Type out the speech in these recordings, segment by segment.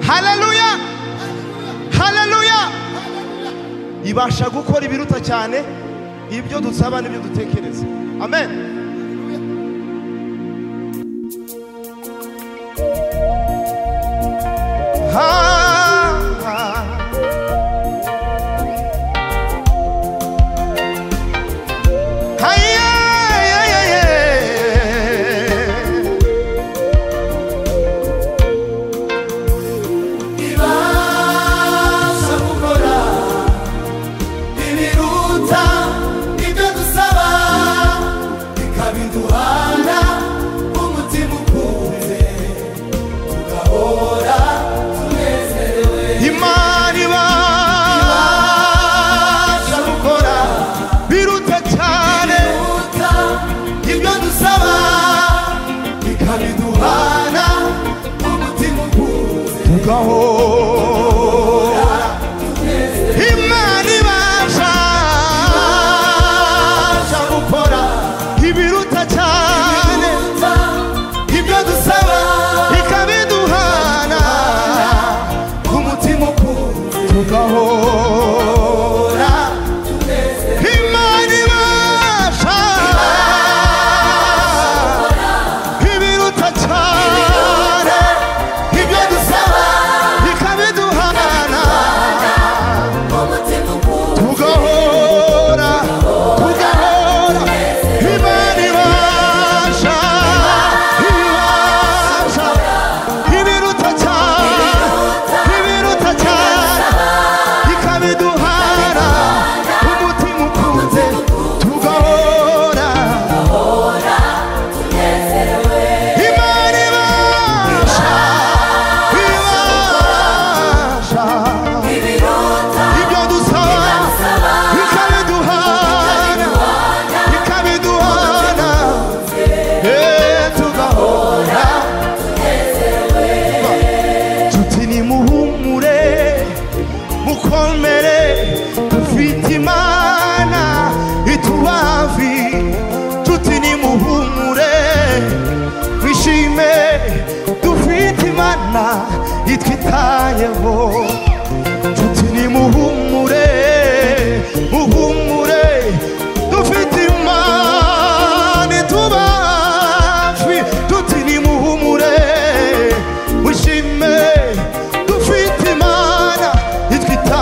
haleluya haleluya ibasha gukora ibiruta cyane ibyo dusaba n'ibyo dutekereza amen Ah, ah. Haiya, ye, ye, ye. ibasha gukora ibiruta ibyo dusaba bikabiduhana umutima ukunze tugahora tunezerewe Imana ibasha ibasha gukora biruta cyane ibiruta ibyo dusaba bikabiduhana umutima ukunze tugahora Imana ibasha ibasha gukora ibiruta cyane ibiruta ibyo dusaba ikabiduhana umutima ukunze tugahora Imana ibasha ibiruta cyane ibyo dusaba ikabiduhana tugahora tugahora Imana ibasha ibasha ibiruta cyane ibiruta cyane ikabiduhara umutima ukunze tugahora Imana ibasha ibasha ibyo dusaba ikabiduhana ikabiduhana eh, tugahora tuti nimuhumure mukomere dufite imana ituba hafi tuti nimuhumure twishime dufite imana itwitayeho tuti nimuhumure muhumure dufite imana ituba hafi tuti nimuhumure mushime dufite imana itwita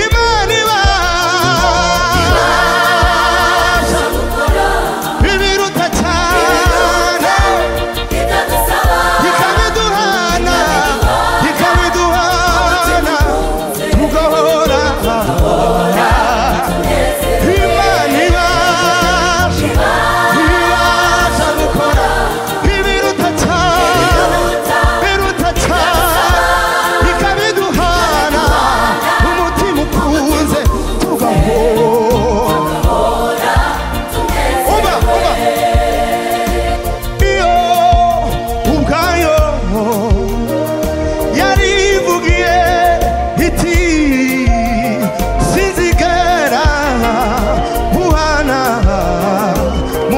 imana ibasha ibiruta cyane ikabiduhana ikabiduhana tugahora imana ibasha ibasha gukora ibiruta cyane biruta cyane ikabiduhana umutima ukunze tugahora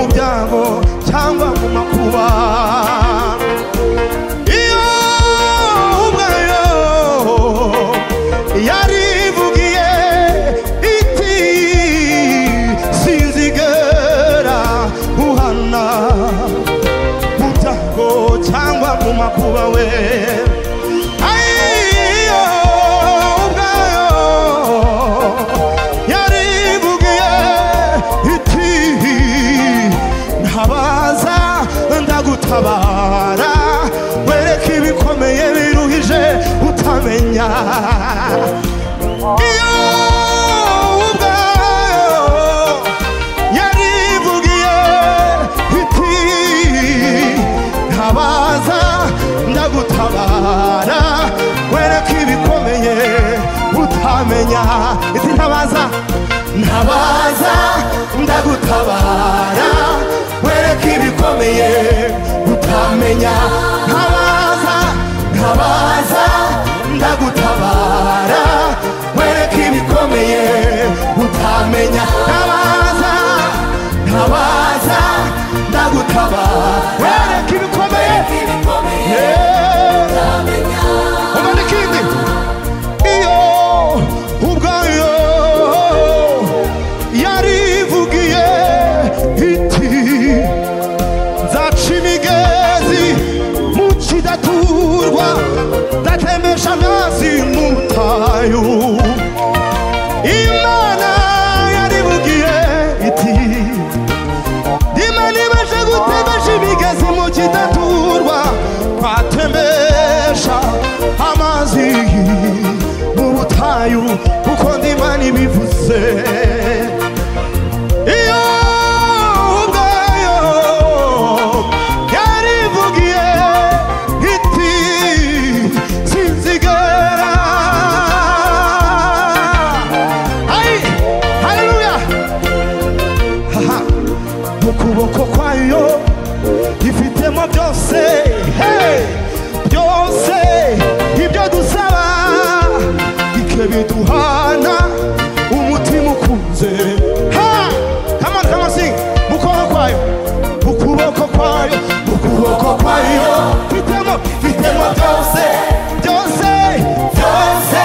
uba uba iyo ubwayo yarivugiye iti sinzigera muhana mu byago cyangwa mu makuba iyo ubwayo yarivugiye iti sinzigera uhana mu byago cyangwa mu makuba we Iyo ubwayo yarivugiye iti ntabaza ndagutabara wereka ibikomeye biruhije utamenya iyo ubwayo yarivugiye iti ntabaza ndagutabara wereka ibikomeye utamenya iti ntabaza ntabaza ndagutabara wereka ibikomeye utamenya ntabaza ntabaza ndagutabara wereka ibikomeye utamenya ntabaza ntabaza ndagutabara wereka ibikomeye ibikomeye Yeah. utamenya Uva n'ikindi wayo imana yaribugiye iti nimana ibashe gutembesha imigezi mu kidaturwa twatembesha amazi mu butayu kuko ndimana ibivuze iyo ubwayo yarivugiye iti sinzigera Ay, haleluya Haha, mu kuboko kwayo ifitemo byose hey, byose ibyo dusaba ike biduhana umutima ukunze Ha! Come on, come on, sing. Mu kuboko kwayo mu kuboko kwayo mu kuboko kwayo ifitemo ifitemo byose byose byose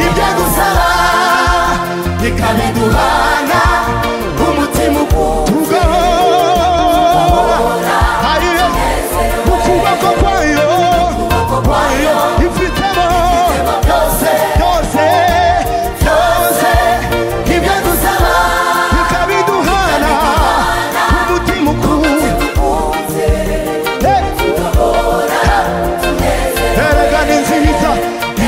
ibyo dusaba ikabiduhana umutima ukugahora hariyo mu kuboko kwayo ifitemo byose byose ibyo dusaba ikabiduhana umutima ukugahora erega ni nziza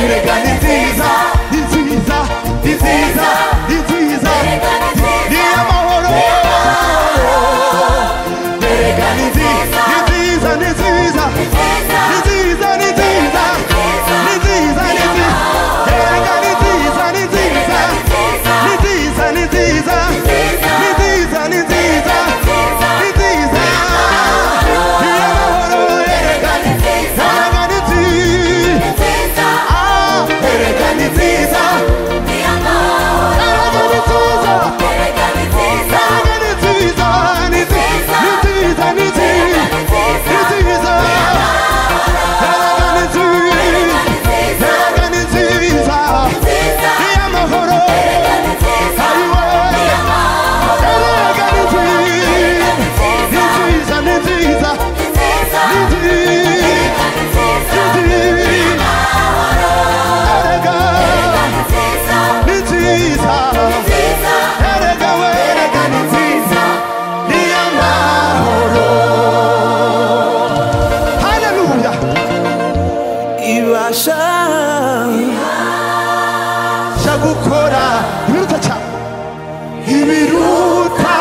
erega ni nziza ni nziza ni nziza ni nziza ni amahoro erega ni nziza ni nziza ni nziza ni nziza ni nziza ni nziza ni nziza erega ni nziza ni nziza ni nziza ni nziza ni nziza ni nziza ni nziza ni amahoro erega ni erega ni nziza Ah, erega ni nziza erega ni nziza erega ni nziza ni nziza ni nziza ni nziza ni nziza erega ni nziza erega ni nziza ni amahoro ayiwe erega ni nziza ni nziza ni nziza ni nziza ni nziza erega ni nziza erega we erega ni nziza ni amahoro haleluya ibasha sha gukora ibiruta cyane ibiruta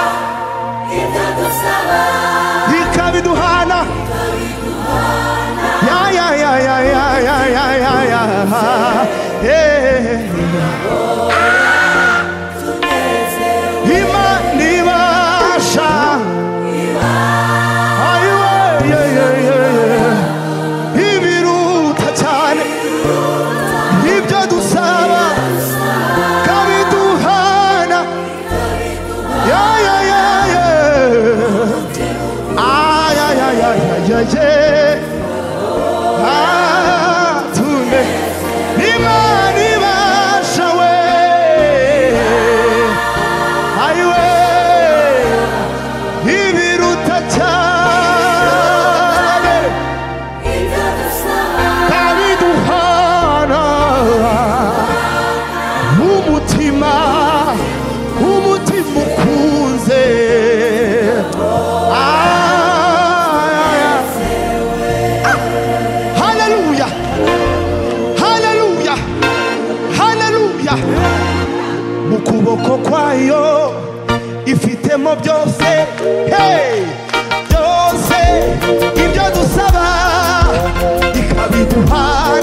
ikabiduhana ya ya ya ya ya ya ya ya ya Eh. Imana ibasha Ayiwe, ye, ye, ye, ye. ibiruta cyane ibyo dusaba kabiduhana ya ya ya ya Ah, ya ya ya ya ya ya Ah, tume imana ibasha we ayiwe ibiruta cyane kabiduhana umutima umutima ukunze Ah, Hallelujah. Hallelujah. Hallelujah. Mu kuboko kwayo ifitemo byose. Hey! Byose ibyo dusaba ikabiduhana